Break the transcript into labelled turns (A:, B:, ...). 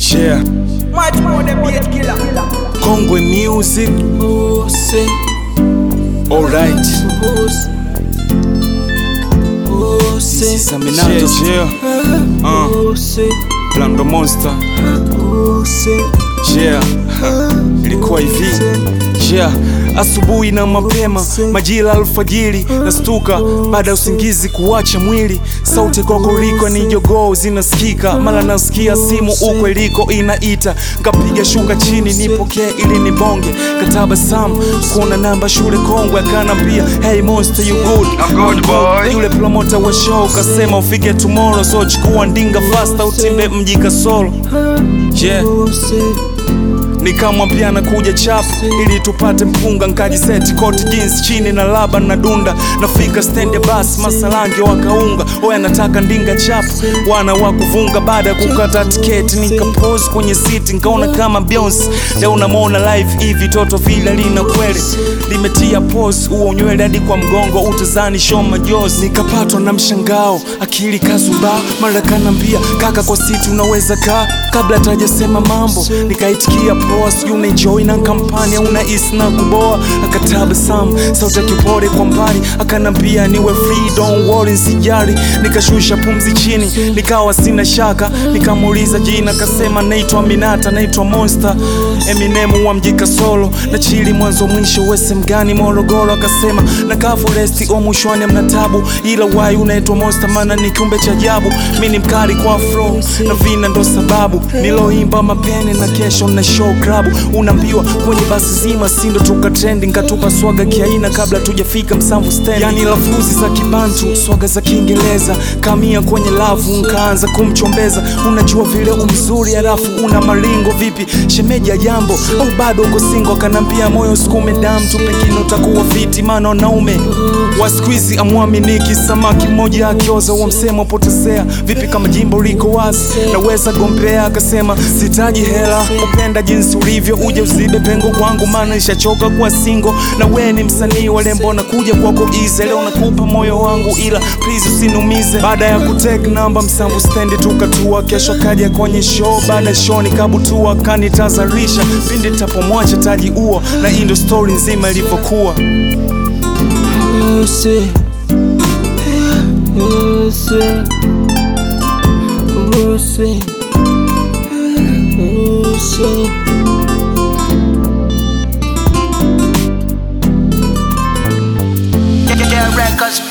A: Yeah,
B: Much more than beat killer.
A: Kongwe music.
B: Pussy,
A: Alright.
B: pussy,
A: This is
B: pussy,
A: Aminato. Yeah, yeah. Uh,
B: pussy,
A: Blando Monster.
B: pussy.
A: Yeah, ilikuwa hivi. Yeah, asubuhi na mapema, majira alfajiri, nastuka baada ya usingizi kuacha mwili. Sauti kokoriko ni jogoo zinasikika, mara nasikia simu uko iliko inaita, kapiga shuka chini nipokee ili nibonge, katabasamu kuona namba shule kongwe, akanambia hey monster you good
C: I'm good, boy.
A: yule promota wa show kasema ufike tomorrow, so chukua ndinga fasta utimbe mji kasoro. Yeah, nikamwambia nakuja chapu ili tupate mpunga, nkajiseti koti jeans chini na laba na dunda, nafika stendi ya basi masalange wakaunga, oya nataka ndinga chapu, wana wa kuvunga. Baada ya kukata tiketi nikapose kwenye siti, nkaona kama Beyonce leo namwona live hivi, toto vile lina kweli limetia pose, huo nywele hadi kwa mgongo, utazani show majozi. Nikapatwa na mshangao, akili kazumba, mara kanambia kaka, kwa siti unaweza kaa kabla tajasema mambo, nikaitikia poa, sijui unaenjoy na kampani au unahisi na kuboa. Akatabasamu, sauti ya kipore kwa mbali, akanambia niwe free, don't worry, sijali. Nikashusha pumzi chini, nikawa sina shaka, nikamuuliza jina, kasema naitwa Aminata, naitwa Monster, Eminem wa mji Kasolo, na chili mwanzo mwisho, wese mgani Morogoro. Akasema nakaa foresti o mwishwani mna tabu, ila wai unaitwa Monster, maana ni kiumbe cha ajabu. Mi ni mkali kwa flow na vina, ndo sababu niloimba mapene na kesho na show club. Unaambiwa kwenye basi zima, sindo tuka trendi, nkatupa swaga kiaina kabla tujafika Msamvu stand, yani lafuzi za Kibantu, swaga za Kiingereza, kamia kwenye lavu, nkaanza kumchombeza. Unajua vile umzuri, halafu una maringo, vipi shemeji ya jambo au bado uko singo? Akanambia moyo sukume damu tu, pengine utakuwa fiti, maana wanaume wa siku hizi amwaminiki. Samaki mmoja akioza wa msemo potezea, vipi kama jimbo liko wazi, naweza gombea. Akasema sitaji hela, upenda jinsi ulivyo, uje uzibe pengo kwangu, maana nishachoka kuwa singo, na we ni msanii wa lembo, nakuja kwako easy, leo nakupa moyo wangu, ila please usinumize. Baada ya kutake namba Msamvu stendi tukatua, kesho kaja kwenye show, baada ya show nikabutua, kanitazarisha pindi tapomwacha taji uo, na hii ndo story nzima ilivyokuwa.
B: Pussy, pussy, pussy, pussy.
D: Get, get records